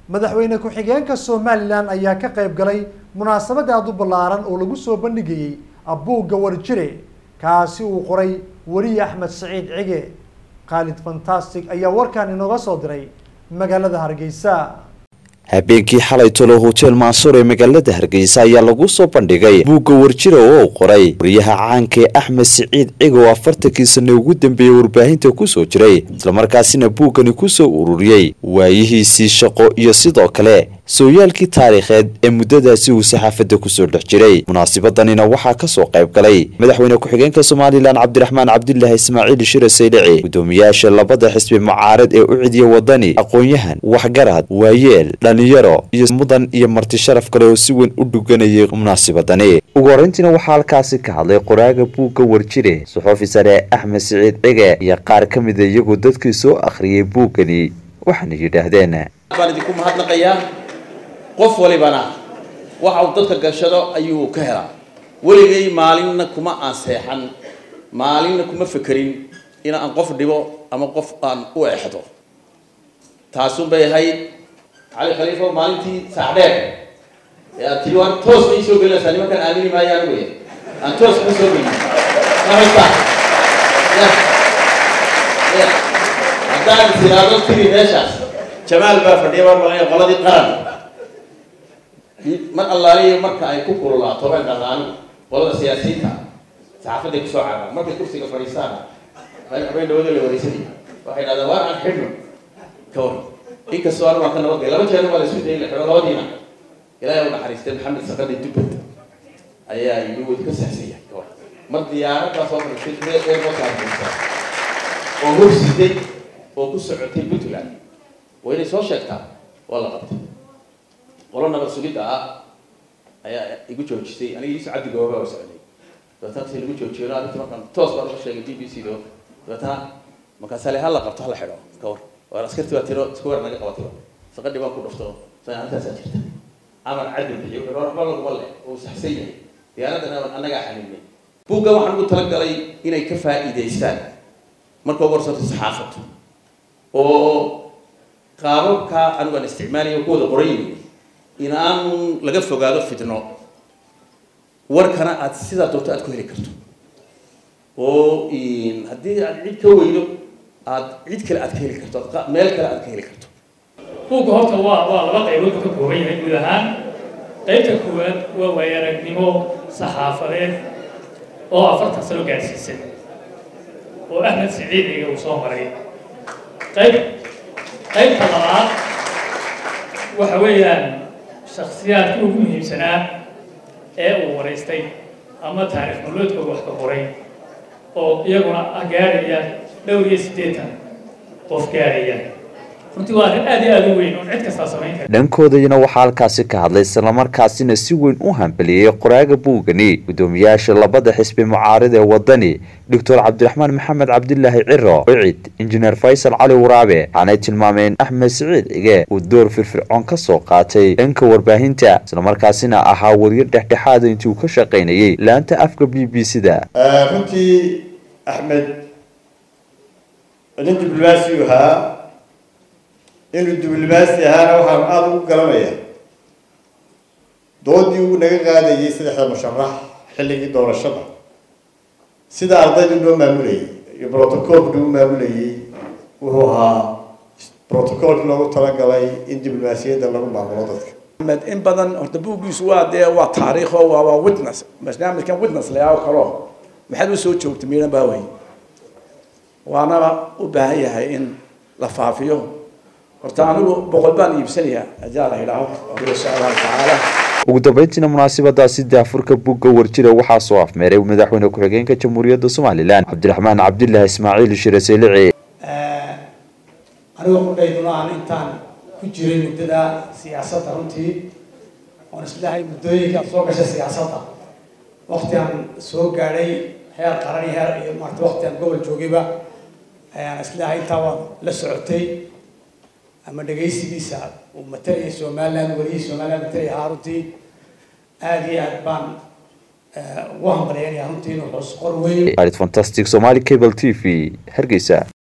madaxweyne ku-xigeenka somalilan ayaa ka qayb galay munaasabad aada u ballaaran oo lagu soo bandhigayey abuugga warjire kaasi uu qoray weriye axmed saciid cige khaalid fantastic ayaa warkan inooga soo diray magaalada hargeysa habeenkii xalay tolo hotel maansuur ee magaalada hargeysa ayaa lagu soo bandhigay buugga warjira oo uu qoray wariyaha caanka ee axmed siciid cigo oo afartankii sane ugu dambeeyey warbaahinta kusoo jiray islamarkaasina buuggani kusoo ururiyey waayihiisii shaqo iyo sidoo kale sooyaalkii taariikheed ee muddadaasi uu saxaafadda kusoo dhex jiray munaasabadanina waxaa kasoo qayb galay madaxweyne ku-xigeenka somalilan cabdiraxmaan cabdilaahi ismaaciil shire saylici guddoomiyaasha labada xisbi mucaarad ee u cidiya wadani aqoon-yahan waxgarad waayeel dhalinyaro iyo mudan iyo marti sharaf kale oo si weyn u dhuganayay munaasabadani ugu horreyntiina waxaa halkaasi ka hadlay qoraaga buugga warjire suxuufi sare axmed siciid cige iyo qaar ka mida iyagoo dadkii soo akhriyay buuggani waxaana yidhaahdeen baan idinku mahadnaqayaa qof walibana waxa uu dadka gashado ayuu ka helaa weligay maalinna kuma aan seexan maalinna kuma fekerin in aan qof dhibo ama qof aan u exdo taasun bay ahayd cali khaliifo maalintii saacdheer ee aad tiri waan toos ma ii soo gelinaysaa nimankan aamini maayaan wey aan toos ma soo gelin mahaysta ya ya haddaan tiraado tiri meeshaas jamaal baa fadhiya baan malaya qoladii qaran mar allaaliyo marka ay ku kululaato baan dhaqaani qolada siyaasiyiinta saxaafaday kusoo caraan markay kursiga fadhiistaan habeen dhawada la wareysanaya waxay dhahdaan waar aan xidhno ka war inkastoo anu waan ka nabadgay laba jeer waa la isku dayay la xidho labadiina ilaahay u naxariistay maxamed sakadi dubbad ayaa yidhi wuu ka saxsaya ka war mar diyaarad baa soo fadhiistay airportka hargeysa oo hursiday oo ku socotay puntland waa inay soo sheegtaa waa la qabtay qolo nabad sugidda ah ayaa igu joojisay aniga iiso cabdi gooba oo socday dabeetana si lagu joojiyo arrintii markaan toos baan uga sheegay b b c do dabeetana markaasa le hala qabto hala xidho ka war waar askarti baa tiro isku weer naga qabatay saqadhi baan ku dhufto sa arrintaasaa jirta amar cadil bixiyo waxba laguma le uu saxsan yahay diyaaraddana annagaa xaniinay buuggan waxaan ugu talagalay inay ka faa'iidaystaan marka ugu horsato saxaafaddu oo qaababka anigu aan isticmaalayo ku wada qoran yihin in aan laga fogaado fitno warkana aad sidaa doonto aad ku heli karto oo haddii aad cid ka weydo aad cid kale aad ka heli karto aad meel kale aad ka heli karto buugga horta waa waa laba qaybood ka kooban yahay guud ahaan qaybta koowaad waa waayaragnimo saxaafadeed oo afartan sano gaadhsiisan oo axmed siciid iga uu soo maray qayb qaybta labaad waxa weeyaan shaksiyaadkii ugu muhiimsanaa ee uu waraystay ama taariikh noloodka wax ka qoray oo iyaguna gaaraya dhowr iyo siddeetan qof gaaraya runtii waa arrin aad iyo aad u weyn oon cid kastaa samayn kara dhankoodayna waxaa halkaasi ka hadlay islamarkaasina si weyn u hambeliyey qoraaga buugani guddoomiyaasha labada xisbi mucaarad ee wadani doctor cabdiraxmaan maxamed cabdilaahi ciro cicid injineer faysal cali waraabe waxaanay tilmaameen axmed siciid cige uu door firfircoon ka soo qaatay dhanka warbaahinta islamarkaasina ahaa wariyo dhexdhexaada intii uu ka shaqaynayey laanta afka b b c da runtii axmed nin diblomaasi ahaa inuu diblomaasi ahaana waxaan aada ugu garanaya doodii uu naga qaadayay saddexda musharax xilligii doorashada sida ardaydu loo maamulayay iyo brotocolka loo maamulayay wuxuu ahaa brotocolka loogu talagalay in diblomaasiyadda lagu maamulo dadka med in badan horta buuggiisu waa dee waa taariikho waa waa witness barnaamijkan witness layaa kalo maxaad u soo joogtay miidhan baa wey waana u baahan yahay in la faafiyo horta anigu boqol baan iibsanayaa hadaa la idhaaho insha allahu tacaala ugu dambeyntiina munaasabadaasi daafurka buugga warjira waxaa soo afmeeray madaxweyne ku-xigeenka jamhuuriyadda somalilan cabdiraxmaan cabdilaahi ismaaciil shire saylici anigu qudhayduna aan intaan ku jiray muddada siyaasadda runtii oon islahay muddooyinka soo gashay siyaasadda wakti aan soo gaadhay heer qaran iyo heer iyo maarata wakti aan gobol joogayba ayaan islahay intaa waad la socotay ama dhegaysigiisa uu matalaya somaliland welihii somaliland matalaya ahaa runtii aada iyo aad baan ugu hambalyaynaya runtii inuu hoos qor weyn fantastic somali cable t v hargeysa